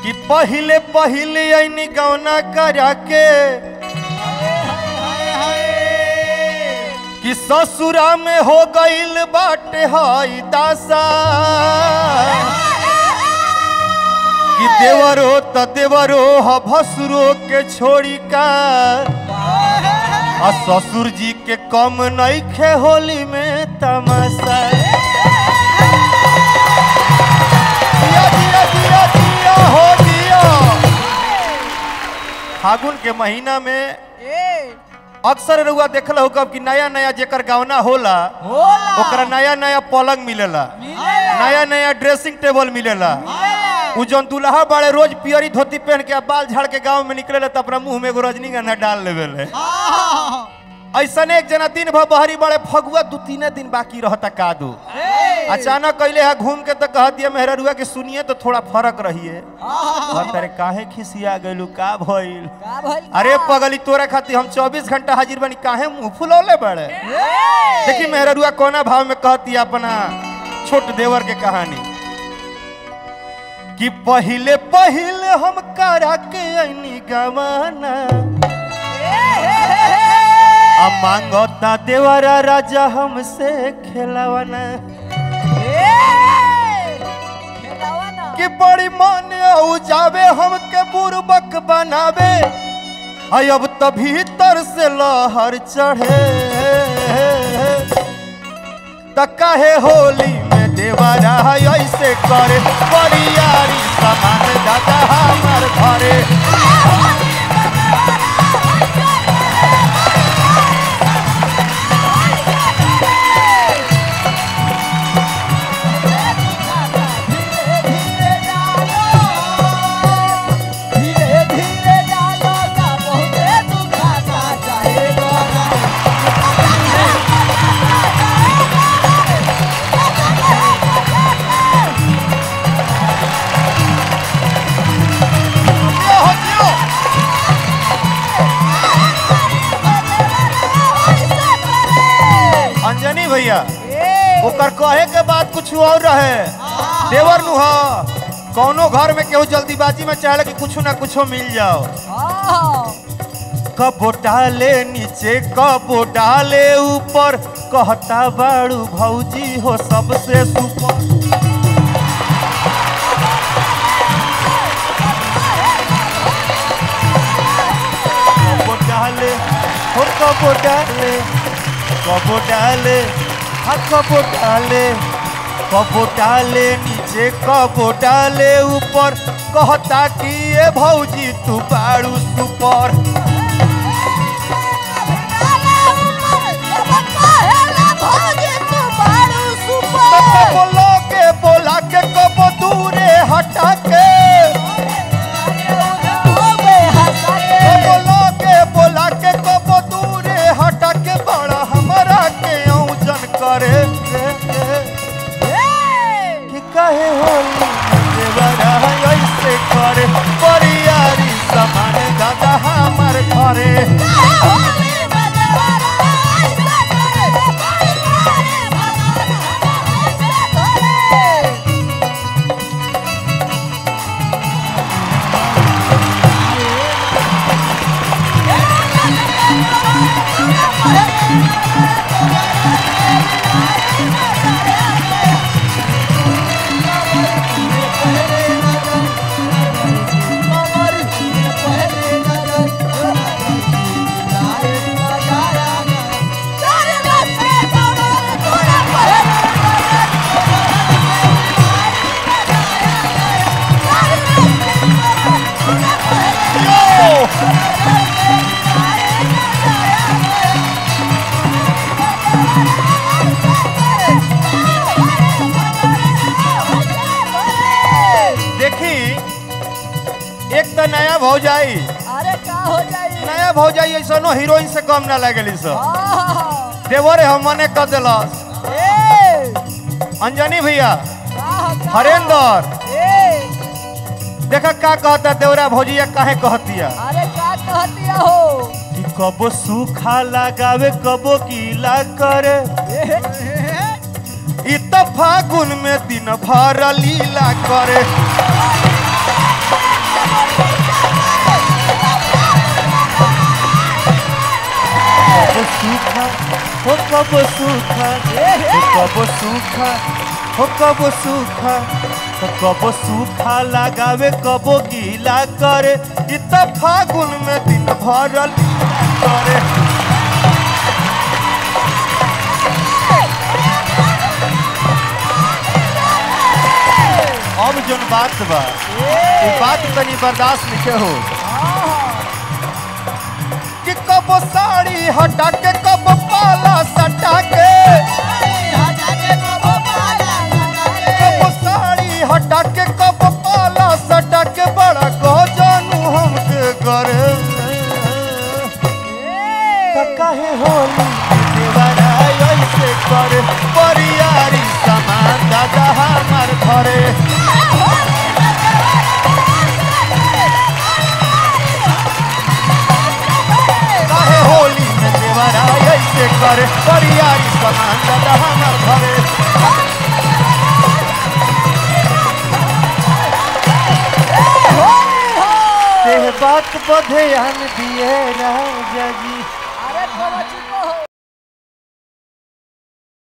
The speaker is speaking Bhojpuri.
कि पहिले पहिले ऐनी गौना करा के कि ससुरा में हो गईल बाटे हई दासा कि देवरो त देवरो ह भसुरो के छोड़ी का आ ससुर जी के कम नइखे होली में तमाशा दिया दिया दिया दिया हो दिया फागुन के महीना में अक्सर रउआ देखल हो कब कि नया नया जेकर गावना होला ओकरा नया नया पलंग मिलेला नया नया ड्रेसिंग टेबल मिलेला उ जौन दुल्हा बाड़े रोज पियरी धोती पहन के आ बाल झाड़ के गांव में निकले तो अपना मुंह में एगो रजनीगंधा डाल लेवे ऐसन एक जना दिन भर बहरी बड़े फगुआ दू तीन दिन बाकी रहता कादू अचानक कैले है घूम के तो कह दिया मेहरुआ के सुनिए तो थोड़ा फर्क रहिए तेरे काहे खिसिया गइलू का भइल अरे पगली तोरा खातिर हम 24 घंटा हाजिर बनी काहे मुंह फुलौले बड़े देखी मेहरुआ कोना भाव में कहती है अपना छोट देवर के कहानी कि पहिले पहिले हम करा के ऐनी गवाना आ मांगता देवरा राजा हमसे खेलवाना कि बड़ी मन औ जावे हमके बुरबक बनावे आई अब त भीतर से लहर चढ़े त काहे होली में देवरा ऐसे करे बरियारी सामान दादा हमार घरे दियो हो दियो। अंजनी भैया ओकर कहे के बाद कुछ और रहे देवर नु ह कौनो घर में केहू जल्दीबाजी में चाहे कि कुछ ना कुछ मिल जाओ कबो डाले नीचे कबो डाले ऊपर कहता बाड़ू भौजी हो सबसे सुपर कबो डाले हो कबो डाले कबो डाले हा कबो डाले कबो डाले नीचे कबो डाले ऊपर कहता कि ये भौजी तू बाड़ू सुपर कबो लोगे बोला के कबो दूरे हटा के कबो लोगे बोला के कबो दूरे हटा के बड़ा हमरा के औजन करे कि कहे होली देवरा ऐसे करे परियारी समान दादा हमार घरे यो! देखी एक तो नया भौजाई अरे का हो जाई नया भौजाई ऐसनो हीरोइन से कम ना लगली सब आहा, देवरे हम मने कर दिलस ए, अंजनी भैया का- का- हरेंद्र ए, देखा का कहता देवरा भौजिया काहे कहतिया अरे का कहतिया हो कि कबो सूखा लगावे कबो गीला करे इ त फागुन में दिन भर लीला करे सूखा हो कब सूखा हो कब सूखा हो कब सूखा हो कब सूखा लगावे कबो गीला करे इ त फागुन में दिन भरल करे अब जोन बात बा ई बात तनी बर्दाश्त नहीं हो कि कब साड़ी हटा के कब पाला सटा के कब साड़ी हटा के कब पाला सटा के बड़ा कह जानू हमके करे त काहे होली देवरा ऐसे करे परियारी समान दादा हमार घरे काहे होली में देवरा ऐसे करे परियारी समान दादा हमार घरे ते बात बधे हम दिए राजा जी